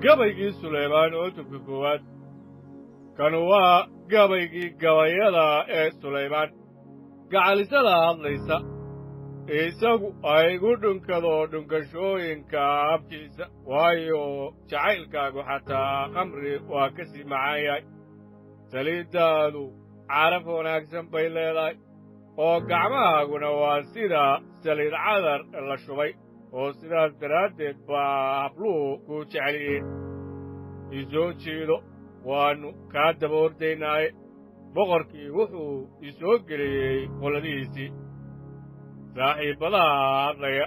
gabaygii sulaymaan cutubka koowaad kanu waa gabaygii gabayada ee sulaymaan gacalisada hadlaysa isagu aygu dhunkado dhunkashooyinka afkiisa waayo jacaylkaagu xataa khamri waa ka sii macaan yahay saliiddaadu caraf wanaagsan bay leedahay oo gacmahaaguna waa sida saliid cadar la shubay oo sidaas daraaddeed baa habluhu kuu jeceliyiin isoo jiido waannu kaa daba ordaynaaye boqorkii wuxuu isoo geliyey qoladihiisii saaxiibbadaha hadlaya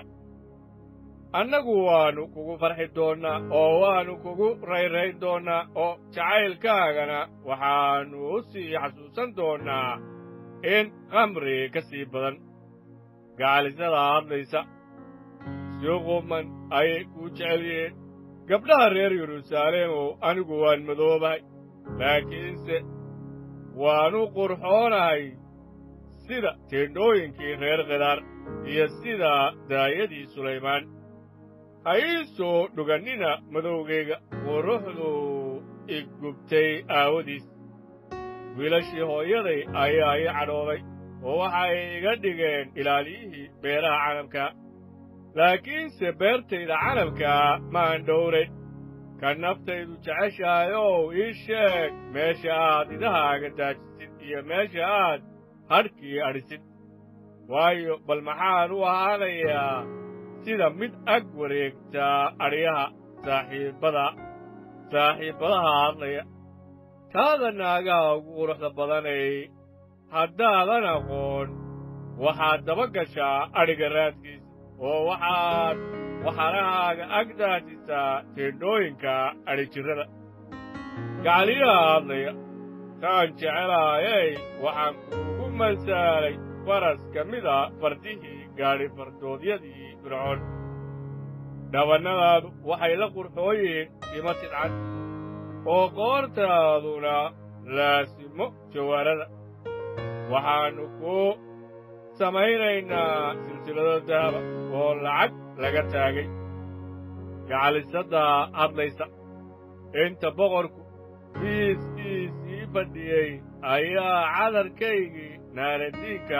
annagu waannu kugu farxi doonnaa oo waannu kugu rayrayn doonnaa oo jacaylkaagana waxaannu u sii xasuusan doonnaa in khamri ka sii badan gacalisada hadlaysa si quman ayay kuu jecel yihiin gabdhaha reer yeruusaaleemow anigu waan madoobahay laakiinse waannu qurxoonahay sida teendhooyinkii reer khidaar iyo sida daayadii sulaymaan ha ii soo dhugannina madowgayga quruxdu igubtay aawadiis wiilashii hooyaday ayaa ii cadhooday oo waxay iga dhigeen ilaaliyihii beeraha canabka laakiinse beertayda canabkaa maan dhowrayn ka naftaydu jeceshahay ow ii sheeg meesha aad idahaaga daajisid iyo meesha aad hadhkii adhisid waayo bal maxaan u ahaanayaa sida mid ag wareegta adhyaha saaxiibbada saaxiibbadaha hadlaya taada naagaha ugu quruxda badanay haddaadan aqoon waxaad daba gashaa adhiga raadkiisa oo waxaad waxarahaaga ag daasisaa teendhooyinka adhijirrada gacaliyaha hadlaya taan jecelaayey waxaan kuugu masaalay faras ka mida fardihii gaadhi fardoodyadii fircoon dhabannadaadu waxay la qurxoon yihiin timo tidcad oo qoortaaduna laasimo jawaarada waxaannu kuu samaynaynaa silsilado dahaba oo lacag laga taagay gacalisadda hadlaysa inta boqorku fiiskiisii fadhiyey ayaa cadarkaygii naaradiinka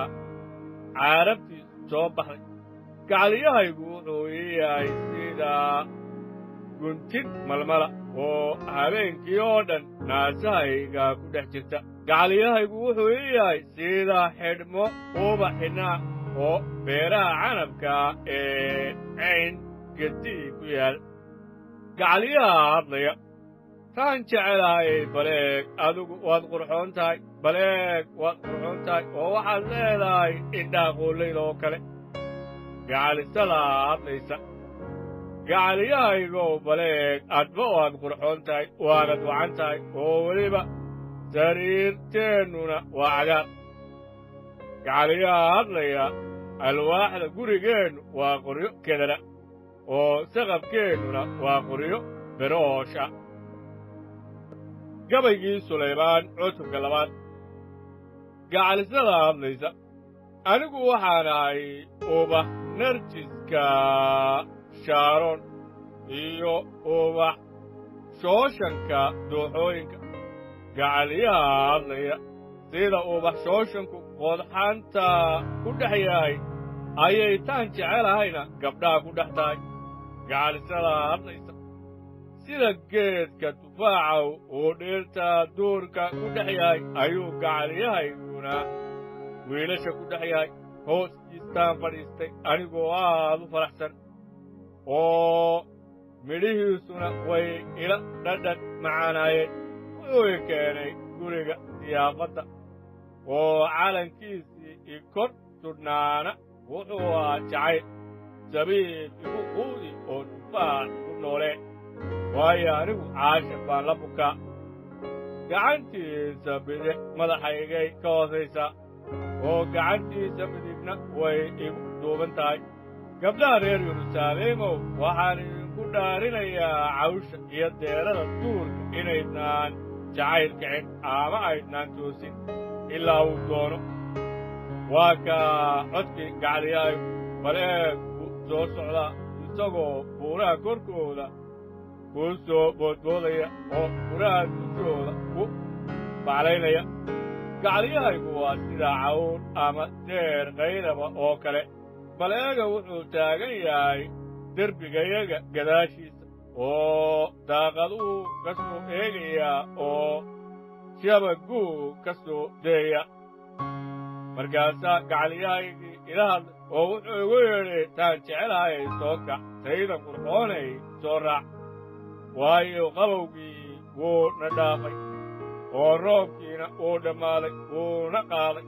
caarabtiisu soo baxday gacaliyahaygu wuxuu ii yahay sida guntin malmala oo habeenkii oo dhan naasahayga ku dhex jirta gacaliyahaygu wuxuu ii yahay sida xidhmo uba xidhnaa oo beeraha canabka ee cayn gedii ku yaal gacaliyaha hadlaya taan jecelahay baleeg adigu waad qurxoon tahay baleeg waad qurxoon tahay oo waxaad leedahay indhaha qoollayda oo kale gacalisada hadlaysa gacaliyahaygow baleeg adba waad qurxoon tahay waanad wacan tahay oo weliba sariirteennuna waa cagaar gacaliyaha hadlaya alwaaxda gurigeennu waa qoryo kedana oo saqabkeennuna waa qoryo beroosha gabaygii sulaymaan cutubka labaad gacalisada hadlaysa anigu waxaan ahay ubax narjiska shaaroon iyo ubax shooshanka dooxooyinka gacaliyaha hadlaya sida ubax shooshanku qodxanta ku dhex yahay ayay taan jecelahayna gabdhaha ku dhex tahay gacalisada hadlaysa sida geedka tufaacaw uu dhirta duurka ku dhex yahay ayuu gacaliyahayguna wiilasha ku dhex yahay hooskiistaan fadhiistay anigoo aad u faraxsan oo midhihiisuna way ila dhadhan macaanaayeen wuxuu i keenay guriga siyaafadda oo calankiisii i kor sudhnaana wuxuu ahaa jacayl sabiib igu quudi oo tufaax ku noolee waayo anigu caasha baan la bukaa gacantiisa bidix madaxaygay ka hoosaysaa oo gacantiisa midigna way igu duuban tahay gabdhaha reer yerusaaleemow waxaan idinku dhaarinayaa cawsha iyo deerada duurka inaydnaan jacayl kicin ama aydnaan toosin ilaa uu doono waa kaa codkii gacaliyahaygu bal eeg buu soo socdaa isagoo buuraha korkooda kuu soo boodboodaya oo furaha dushooda ku baclaynaya gacliyahaygu waa sida cawr ama deer kayraba oo kale bal eega wuxuu taagan yahay derbigayaga gadaashiisa oo daaqaduu ka soo eegayaa oo shabaguu ka soo deeya markaasaa gacliyahaygii ila hadlay oo wuxuu igu yidhi taan jecelahayay soo kac taydan qurxoonay soo raac waayo qabowgii wuu na dhaafay oo roobkiina wuu dhammaaday wuuna qaaday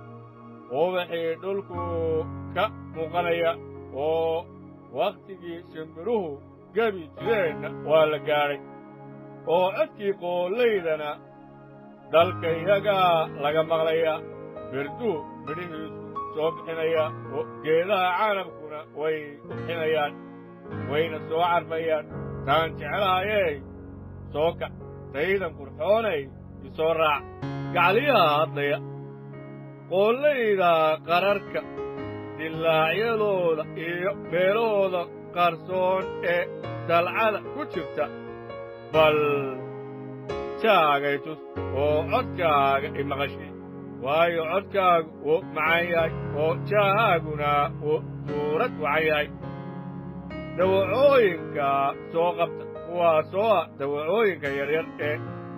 ubaxii dhulkuu ka muuqanaya oo wakhtigii shimbiruhu gebi jireenna waa la gaadhay oo codkii qoolaydana dalkayagaa laga maqlayaa birduu midhihiisu soo bixinaya oo geedaha canabkuna way ubxinayaan wayna soo carfayaan taan jeclaayey soo kac taydan qurxoonay isoo raac gacliyaha hadlaya qoollayda qararka dillaacyadooda iyo meelahooda qarsoon ee dalcada ku jirta bal jaagay tus oo codkaaga imaqashii waayo codkaagu wuu macan yahay oo jaahaaguna wuu suurad wacan yahay dawacooyinka soo qabta kuwaasoo ah dawacooyinka yaryar ee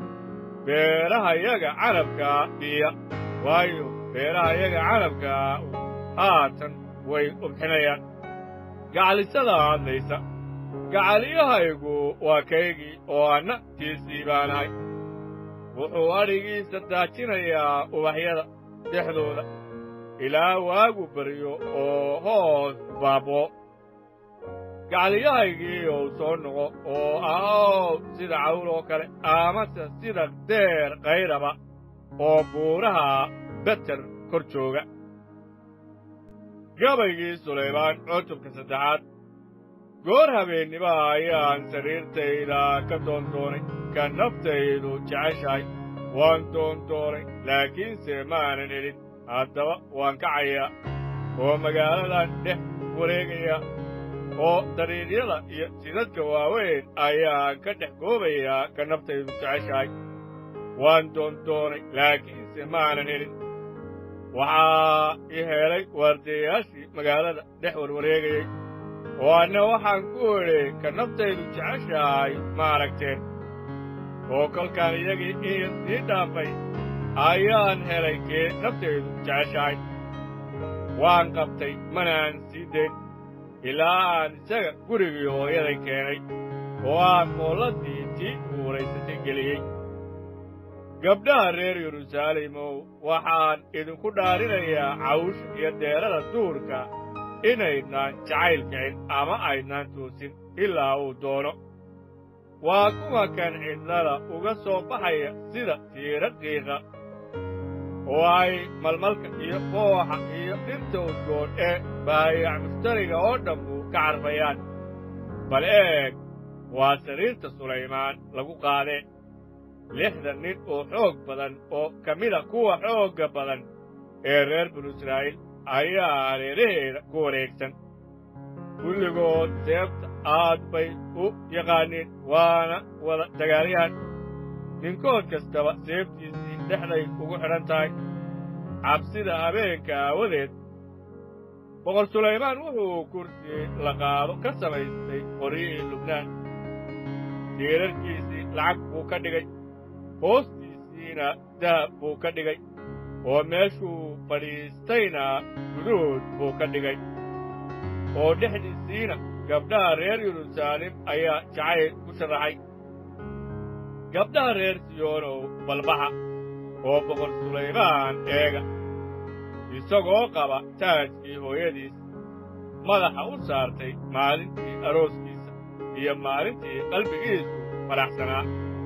beerahayaga canabkaa biya waayo beerahayaga canabkaa haatan way ubxinayaan gacalisada hadlaysa gacaliyahaygu waa kaygii oo anna tiisii baanahay wuxuu adhigiisa daajinayaa ubaxyada dhexdooda ilaa waagu baryo oo hoos baaboo gacaliyahaygii ou soo noqo oo ahow sida cawl oo kale amase sida deer kayraba oo buuraha beter kor jooga gabaygii sulaymaan cutubka saddexaad goor habeennima ayaan sariirtayda ka doondoonay ka naftaydu jeceshahay waan doondoonay laakiinse maanan helin haddaba waan kacayaa oo magaaladan dhex wareegayaa oo dariiryada iyo jidadka waaweyn ayaan ka dhex goobayaa ka naftaydu jeceshahay waan doondoonay laakiinse maanan helin waxaa i helay waardiyayaashii magaalada dhex warwareegayey oo anna waxaan ku idhi ka naftaydu jeceshahay ma aragteen oo kolkaan iyagii in sii dhaafay ayaan helay kee naftaydu jeceshahay waan qabtay manaan sii dayn ilaa aan isaga gurigii hooyaday keenay oo aan moolladii tii uuraysatay geliyey gabdhaha reer yeruusaalimow waxaan idinku dhaarinayaa cawsha iyo deerada duurka inaydnaan jacayl kicin ama aydnaan toosin ilaa uu doono waa kuwa kan cidlada uga soo baxaya sida tiira qiiqa oo ay malmalka iyo qooxa iyo dhinta udgoon ee baayac mushtariga oo dhammu ka carfayaan bal eeg waa sariirta sulaymaan lagu qaadee lixdan nin oo xoog badan oo ka mida kuwa xoogga badan ee reer binu israa'iil ayaa hareeraheeda ku wareegsan kulligood seebta aad bay u yaqaaniin waana wada dagaalyahan ninkood kastaba seebtiisii dhexday ugu xidhan tahay cabsida habeenka aawadeed boqor sulaymaan wuxuu kursi la qaado ka samaystay qoryihii lubnaan tiirarkiisii lacag buu ka dhigay hoostiisiina dahab buu ka dhigay oo meeshuu fadhiistayna guduud buu ka dhigay oo dhexdiisiina gabdhaha reer yeruusaalem ayaa jacayl ku sharaxay gabdhaha reer siyoonow balbaxa oo boqor sulaymaan eega isagoo qaba taajkii hooyadiis madaxa u saartay maalintii arooskiisa iyo maalintii qalbigiisu faraxsanaa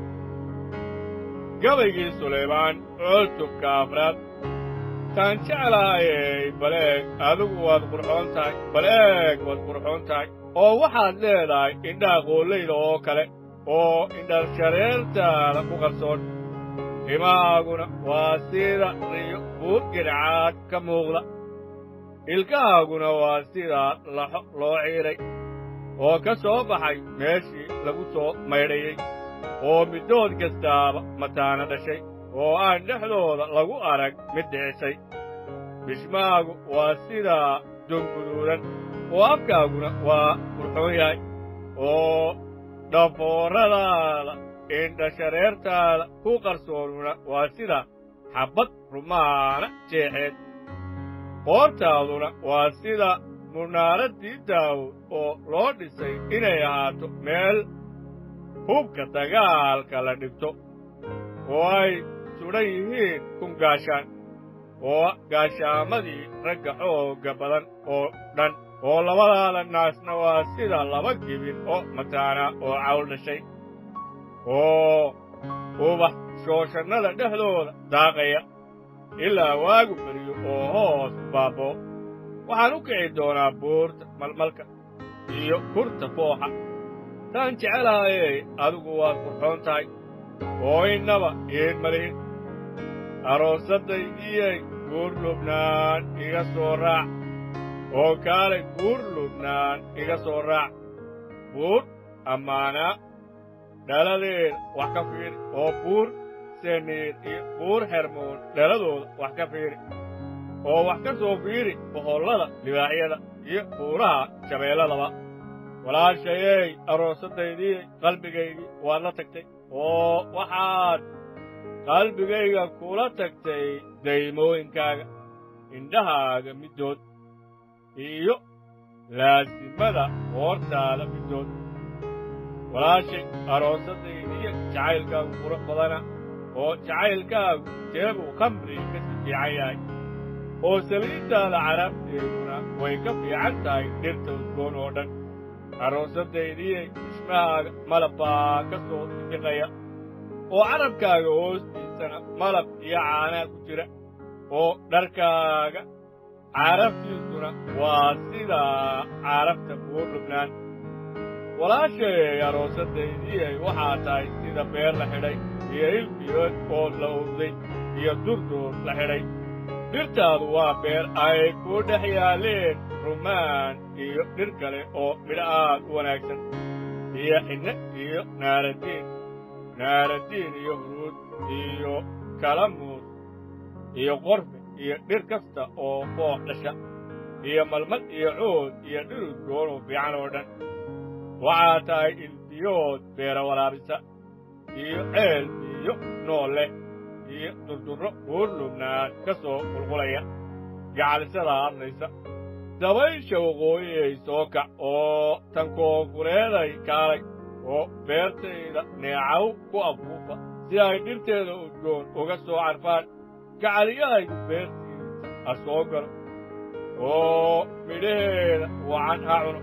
gabaygii sulaymaan cutubka afraad taan jeclaayey baleeg adigu waad qurxoon tahay baleeg waad qurxoon tahay oo waxaad leedahay indhaha qoollayda oo kale oo indhashareertaada ku qarsoon timahaaguna waa sida riyo buur gidhcaad ka muuqda ilkahaaguna waa sida laxo loo ciidhay oo ka soo baxay meeshii lagu soo maydhayey oo middood kastaaba mataana dhashay oo aan dhexdooda lagu arag mid dhicisay bishmaagu waa sidaa dunguduudan oo afkaaguna waa qurxoon yahay oo dhafooradaada indhashareertaada ku qarsoonuna waa sida xabbad rumaana jeexeed qoortaaduna waa sida munaaraddii daawud oo loo dhisay inay ahaato meel hubka dagaalka la dhigto oo ay sudhan yihiin kun gaashaan oo gaashaamadii ragga xoogga badan oo dhan oo labadaada naasna waa sida laba gibin oo mataana oo cawl dhashay oo ubax shooshannada dhexdooda daaqaya ilaa waagu beriyo oo hoos baaboo waxaan u kici doonaa buurta malmalka iyo kurta fooxa taan jecelaayey adigu waad qurxoon tahay oo innaba iin malihin aroosaddaydiyey guur lubnaan iga soo raac oo kaalay buur lubnaan iga soo raac buur ammaanaa dhaladeeda wax ka fiiri oo buur seniir iyo buur xermoon dhaladooda wax ka fiiri oo wax ka soo fiiri boqollada libaaxyada iyo buuraha shabeelladaba walaashayey aroosaddaydii qalbigaygii waad la tagtay oo waxaad qalbigayga kula tagtay daymooyinkaaga indhahaaga middood iyo laasimada hoortaada middood walaashay aroosadaydiiyo jacaylkaagu qurux badana oo jacaylkaagu jeebuu khamri ka si fiican yahay oo saliiddaada carabteeduna way ka fiican tahay dhirta udgoon oo dhan aroosaddaydiyey dishmahaaga malab baa ka soo sifiqaya oo carabkaaga hoostiisana malab iyo caanaa ku jira oo dharkaaga carabtiisuna waa sida carabta buur lubnaan walaashay aroosaddaydiyey waxaa tahay sida beer la xidhay iyo ilbiyood oo la owday iyo durduur la xidhay dhirtaadu waa beer ay ku dhex yaaleen rumaan iyo dhir kale oo midho aad u wanaagsan iyo xinne iyo naaradiin naaradiin iyo huruud iyo kalamuus iyo qorfe iyo dhir kasta oo foox dhasha iyo malmad iyo cood iyo dhir udgoon oo fiican oo dhan waxaa tahay ilbiyood beera waraabisa iyo ceel biyo nool leh iyo durdurro buur lubnaan ka soo qulqulaya gacalisada hadlaysa dabaysha waqooyiyay soo kac oo tan koonfureeday kaalay oo beertayda neecaw ku afuufa si ay dhirteeda udgoon uga soo carfaan gacaliyahaygu beertiisa ha soo galo oo midhaheeda wacan ha cuno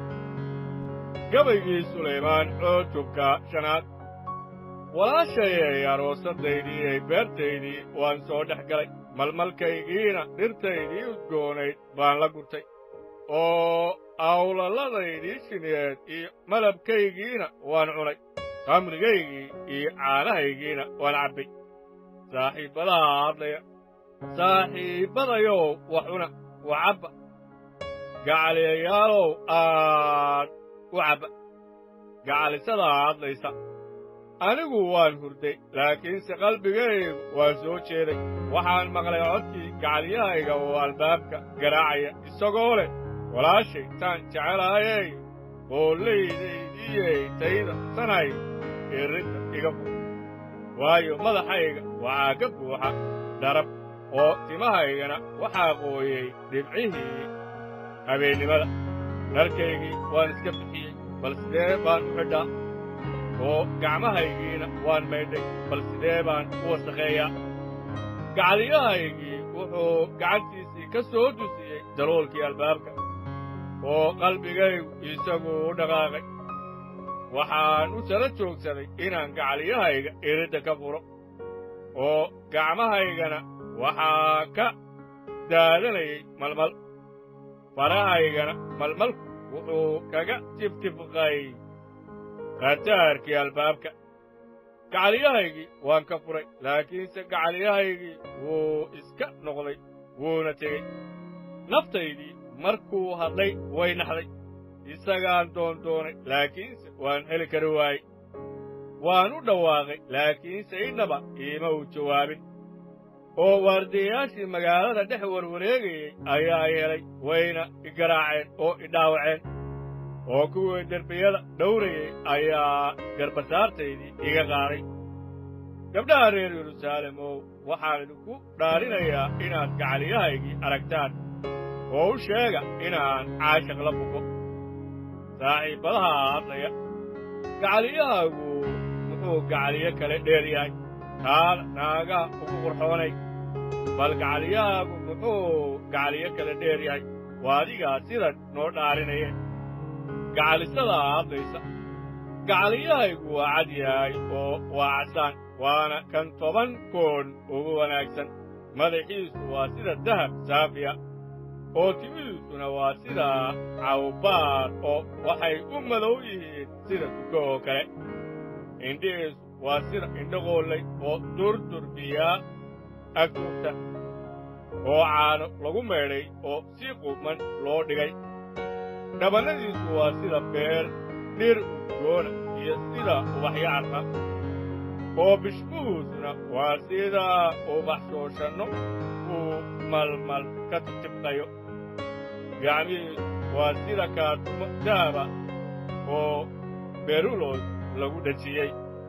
gabaygii sulaymaan cootubka shanaad walaashayay aroosaddaydii beertaydii waan soo dhex galay malmalkaygiina dhirtaydii udgoonayd baan la gurtay oo awlalladaydii shineed iyo malabkaygiina waan cunay khamrigaygii iyo caanahaygiina waan cabbay saaxiibbadaha hadlaya saaxiibbadayow wax cuna wax cabba gacaliyayaalow aad u cabba gacalisadaa hadlaysa anigu waan hurday laakiinse qalbigaygu waa soo jeeday waxaan maqlay codkii gacalyahayga oo albaabka garaacaya isagoo leh walaashay taan jecelaayey qoollaydaydiyey tayda sanay irrinta iga fur waayo madaxayga waxaa ka buuxa dharab oo timahaygana waxaa qooyey dhibcihii habeennimada dharkaygii waan iska bixiyey bal sidee baan u xidhaa oo gacmahaygiina waan maydhay bal sidee baan u wasakheeyaa gacaliyahaygii wuxuu gacantiisii ka soo dusiyey daloolkii albaabka oo qalbigaygu isagu u dhaqaaqay waxaan u sara joogsaday inaan gacaliyahayga iridda ka furo oo gacmahaygana waxaa ka daadanayay malmal farahaygana malmalku wuxuu kaga tiftifqay khataarkii albaabka gacaliyahaygii waan ka furay laakiinse gacaliyahaygii wuu iska noqday wuuna tegey naftaydii markuu hadlay way naxday isagaan doondoonay laakiinse waan heli kari waayey waan u dhawaaqay laakiinse innaba iima uu jawaabin oo waardiyayaashii magaalada dhex warwareegayey ayaa yeelay wayna igaraaceen oo idhaawaceen oo kuwii derbiyada dhowrayey ayaa garbasaartaydii iga qaaday gabdhaha reer yerusaalemow waxaan idinku dhaarinayaa inaad gacaliyahaygii aragtaan oo u sheega inaan caashaq la buko saaxiibbadaha hadlaya gacaliyahaagu muxuu gacaliyo kale dheer yahay taana naagaha ugu qurxoonay bal gacaliyahaagu muxuu gacaliyo kale dheer yahay waa adigaa sidan noo dhaarinaya gacalisadaa hadlaysa gacaliyahaygu waa cad yahay oo waa casaan waana kan toban koon ugu wanaagsan madaxiisu waa sida dahab saafiya oo timihiisuna waa sida cawbaar oo waxay u madow yihiin sida tuko oo kale indhihiisu waa sida indhaqoollay oo durdurbiyaa agtugta oo caano lagu meedhay oo si quman loo dhigay dhabannadiisu waa sida beer dhir udgoona iyo sida ubaxyo carra oo bishmuhuusuna waa sida ubax shooshanno uu malmal ka tibtibqayo gacmihiisu waa sida kaatumo dahaba oo berulos lagu dhejiyey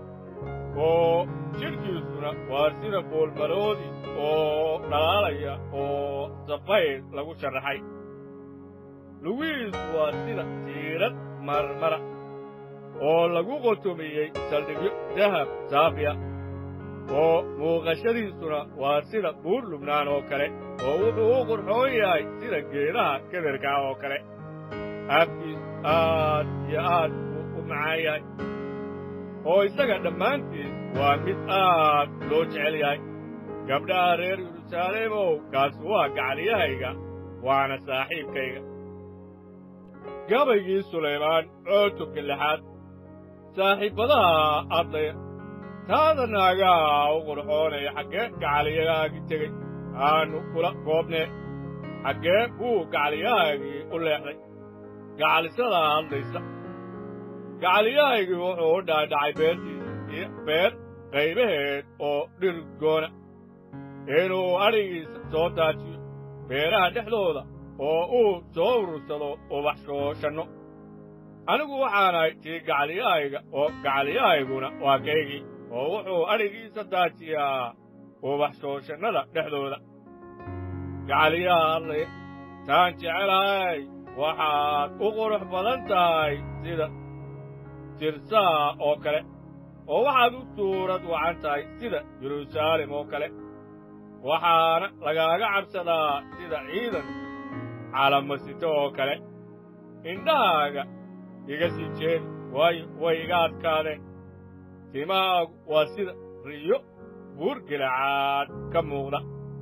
oo jidhkiisuna waa sida boolmaroodi oo dhalaalaya oo safayr lagu sharaxay lugihiisu waa sida tiirad marmara oo lagu qotomiyey saldhigyo dahab saafiya oo muuqashadiisuna waa sida buur lubnaan oo kale oo wuxuu u qurxoon yahay sida geedaha kederkaa oo kale afkiisu aad iyo aad buu u macaan yahay oo isaga dhammaantiis waa mid aad loo jecel yahay gabdhaha reer yerusaaleemow kaasu waa gacaliyahayga waana saaxiibkayga gabaygii sulaymaan cootubka lixaad saaxiibbadaha adlaya taada naagaha u qurxoonaya xaggee gacaliyahaagii tegey aanu kula goobnee xaggee buu gacaliyahaagii u leexday gacalisadaa hadlaysa gacaliyahaygii wuxuu u dhaadhacay beertiisa iyo beer qaybaheed oo dhirgoona inuu adhigiisa soo daajiyo beeraha dhexdooda oo uu soo urursado ubax shooshanno anigu waxaanahay tii gacaliyahayga oo gacaliyahayguna waa kaygii oo wuxuu adhigiisa daajiyaa ubax shooshannada dhexdooda gacaliyaha hadlaya taan jecelahay waxaad u qurux badan tahay sida tirsaa oo kale oo waxaad u suurad wacan tahay sida yeruusaalem oo kale waxaana lagaaga cabsadaa sida ciidan calamasito oo kale indhahaaga iga sii jeedi waayo way iga adkaadeen timahaagu waa sida riyo buurgilacaad ka muuqda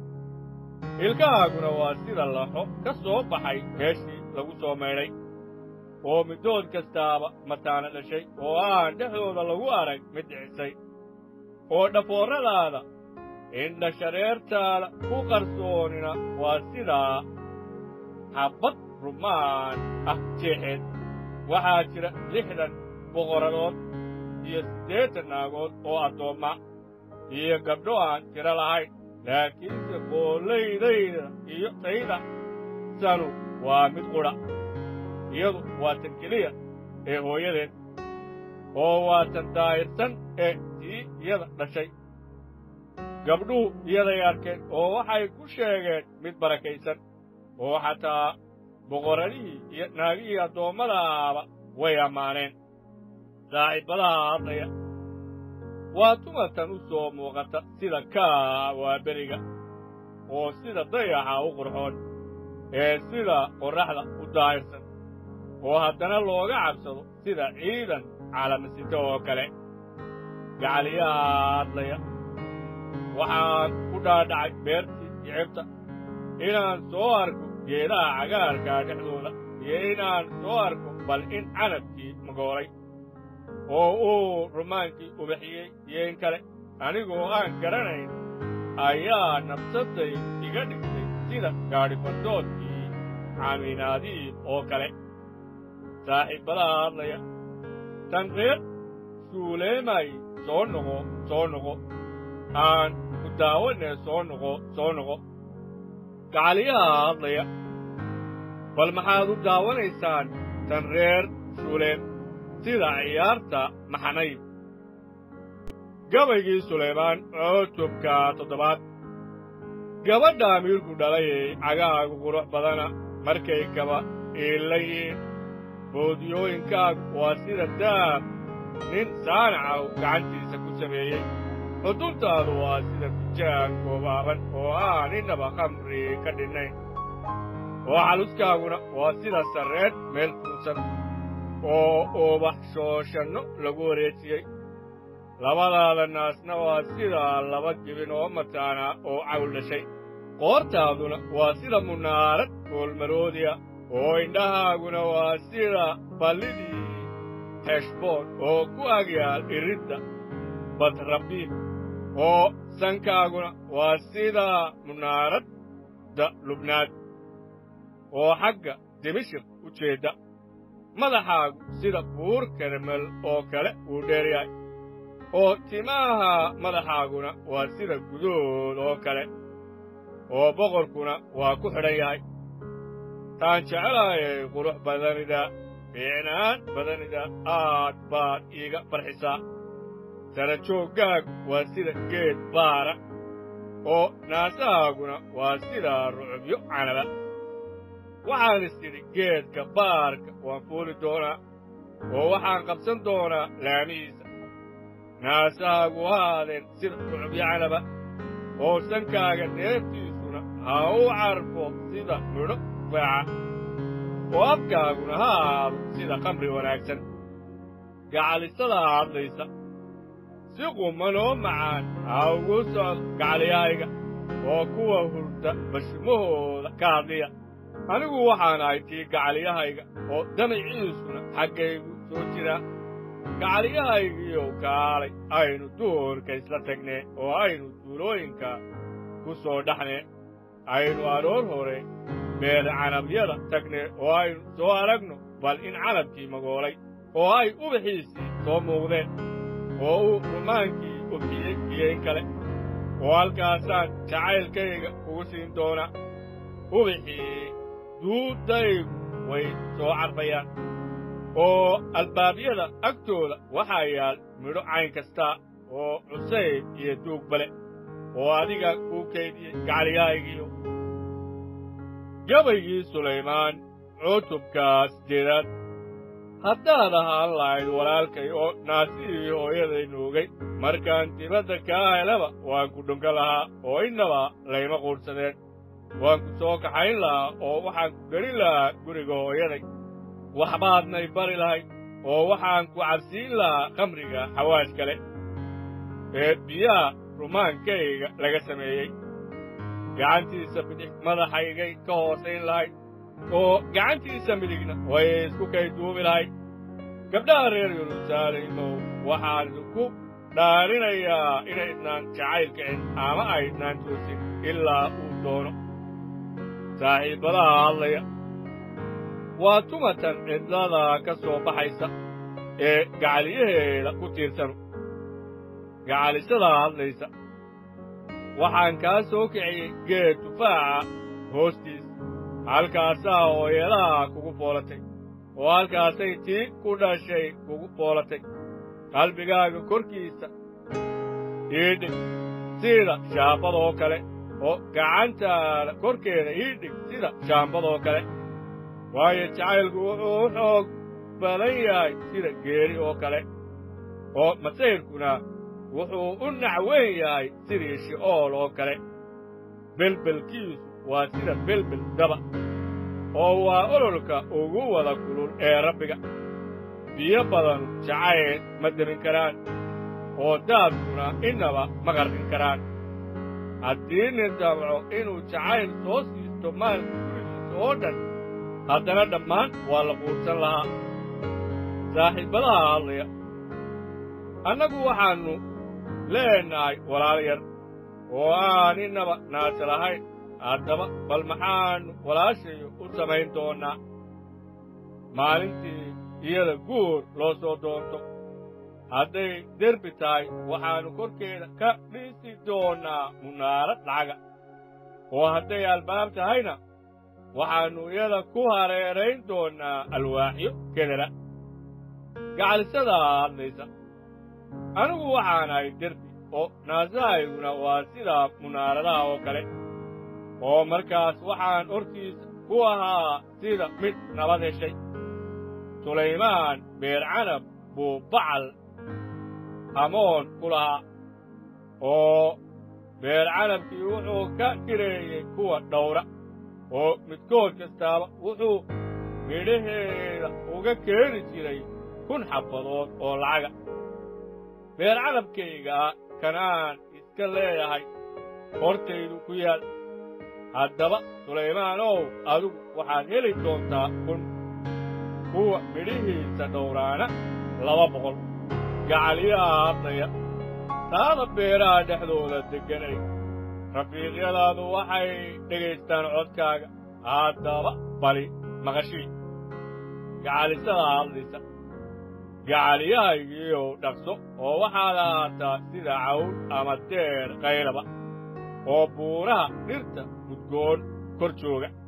ilkahaaguna waa sida laxo ka soo baxay meeshii lagu soo maydhay oo middood kastaaba mataana dhashay oo aan dhexdooda lagu arag mid dhicisay oo dhafoorradaada indha shareertaada ku qarsoonina waa sidaa habbad rumaan ah jeexeed waxaa jira lixdan boqoradood iyo siddeetan naagood oo addoomma iyo gabdho aan tiro lahayn laakiinse boolaydayda iyo tayda sanu waa mid qudha iyadu waa tan keliya ee hooyadeed oo waa tan daa'irsan ee tii iyada dhashay gabdhuhu iyaday arkeen oo waxay ku sheegeen mid barakaysan oo xataa boqoradihii iyo naagihii addoommadaaba way ammaaneen saaxiibbadaha hadlaya waa tumatan u soo muuqata sida kaa waa beriga oo sida dayaxa u qurxoon ee sida qorraxda u daahirsan oo haddana looga cabsado sida ciidan calamasito oo kale gacaliyaha hadlaya waxaan ku dhaadhacay beertii jicibta inaan soo arko geedaha cagaarkaa dhexdooda iyo inaan soo arko bal in canabkii magoolay oo uu rumaankii ubaxiyey iyo in kale anigoo aan garanayn ayaa nabsadday iga dhigtay sida gaadhifandoodkii caaminaadiib oo kale saaxiibbadaha hadlaya tan reer suuleemay soo noqo soo noqo aan ku daawanne soo noqo soo noqo gacaliyaha hadlaya bal maxaad u daawanaysaan tan reer suuleem sida ciyaarta maxanayb gabaygii sulaymaan cutubka toddobaad gabadha amiirku dhalay ee cagahaagu qurux badana markay gaba iilla yihiin boodiyooyinkaagu waa sida daab nin saanacaw gacantiisa ku sameeyey xuduntaadu waa sida bijaan goobaaban oo aan innaba khamri ka dhinnayn oo xaluskaaguna waa sida sarreed meel fuusan oo ubax shooshanno lagu wareejiyey labadaada naasna waa sida laba jibin oo mataana oo cawl dhashay qoortaaduna waa sida munaarad goolmaroodiya oo indhahaaguna waa sida ballidii heshboon oo ku agyaal iridda badrabiim oo sankaaguna waa sida munaaradda lubnaad oo xagga dimashik u jeedda madaxaagu sida buur karmel oo kale uu dheer yahay oo timaha madaxaaguna waa sida gudood oo kale oo boqorkuna waa ku xidhan yahay taan jecelaayay qurux badanida fiicnaan badanida aad baad iiga farxisaa sarajooggaag waa sida geed baara oo naasahaaguna waa sida rucubyo canaba waxaan is idhi geedka baarka waan fuuli doonaa oo waxaan qabsan doonaa laamihiisa naasahaagu haadeen sida rucubyo canaba oo sankaaga neeftiisuna ha u carfo sida midho faaca oo afkaaguna ha ahaado sida khamri wanaagsan gacalisada hadlaysa si quman oo macaan ha ugu socdo gacaliyahayga oo kuwa hurda bashimahooda ka hadliya anigu waxaan ahay tii gacaliyahayga oo damaciisuna xaggaygu soo jiraa gacaliyahaygiiyow kaalay aynu duhurka isla tagnee oo aynu duulooyinka ku soo dhaxnee aynu aroor hore beer canabyada tagnee oo aynu soo aragno bal in canabkii magoolay oo ay ubaxiisii soo muuqdeen oo uu rumaankii ofiyey iyo in kale oo halkaasaan jacaylkayga kugu siin doonaa ubaxii duuddaygu way soo carfayaan oo albaabyada agtooda waxaa yaal midho cayn kastaa oo cusayb iyo duug bale oo adiga kuu kaydiyey gacaliyahaygiiyo gabaygii sulaymaan cutubka siddeedaad haddaad ahaan lahayd walaalkay oo naasihii hooyaday nuugay markaan dibadda kaa helaba waan ku dhunka lahaa oo innaba layma quudhsadeen waan ku soo kaxayn lahaa oo waxaan ku gelin lahaa guriga hooyaday waxbaadnay bari lahayd oo waxaan ku cabsiin lahaa khamriga xawaash kale ee biyaha rumaankayga laga sameeyey gacantiisa bidix madaxaygay ka hoosayn lahayd oo gacantiisa midigna way isku kay duubi lahayd gabdhaha reer yeruusaalimow waxaan idinku dhaarinayaa inaydnaan jacayl kicin ama aydnaan toosin ilaa uu doono saaxiibbadaha hadlaya waa tumatan cidlada ka soo baxaysa ee gacaliyaheeda ku tiirsanu gacalisada hadlaysa waxaan kaa soo kiciyey geed tufaaca hoostiis halkaasaa hooyadaha kugu foolatay oo halkaasay tii ku dhashay kugu foolatay qalbigaaga korkiisa iidhig sida shaambadoo kale oo gacantaada korkeeda iidhig sida shaambadoo kale waayo jacaylku wuxuu u xoog badan yahay sida geeri oo kale oo masayrkuna wuxuu u nacweyn yahay sidii shi'ool oo kale belbelkiisu waa sida belbel daba oo waa ololka ugu wada kulul ee rabbiga biyo badanu jacayl ma demin karaan oo daadkuna innaba ma qarqin karaan haddii nin damco inuu jacayl soo siisto maalka gurigiisa oo dhan haddana dhammaan waa la quursan lahaa saaxiibbadaha hadlaya annagu waxaannu leenahay walaal yar oo aan innaba naasa lahayn haddaba bal maxaannu walaashayo u samayn doonnaa maalintii iyada guur loo soo doonto hadday derbi tahay waxaannu korkeeda ka dhisi doonnaa munaarad lacaga oo hadday albaab tahayna waxaannu iyada ku hareerayn doonnaa alwaaxyo kedera gacalisadaa hadlaysa anigu waxaan ahay derbi oo naasahayguna waa sida munaaradaha oo kale oo markaas waxaan hortiisa ku ahaa sida mid nabad heshay sulaymaan beercanab buu bacal hamoon ku lahaa oo beercanabkii wuxuu ka kireeyey kuwa dhowra oo midkood kastaaba wuxuu midhaheeda uga keeni jiray kun xabbadood oo lacaga beercanabkaygaa kanaan iska leeyahay hortaydu ku yaal haddaba sulaymaanow adigu waxaad heli doontaa kun kuwa midhihiisa dhowraana laba boqol gacaliyaha hadlaya taada beeraha dhexdooda degganay rafiiqyadaadu waxay dhegaystaan codkaaga haddaba bali maqashii gacalisada hadlaysa gacaliyahaygiiyow dhaqso oo waxaad ahaataa sida cawl ama deer kayraba oo buuraha dhirta mudgoon kor jooga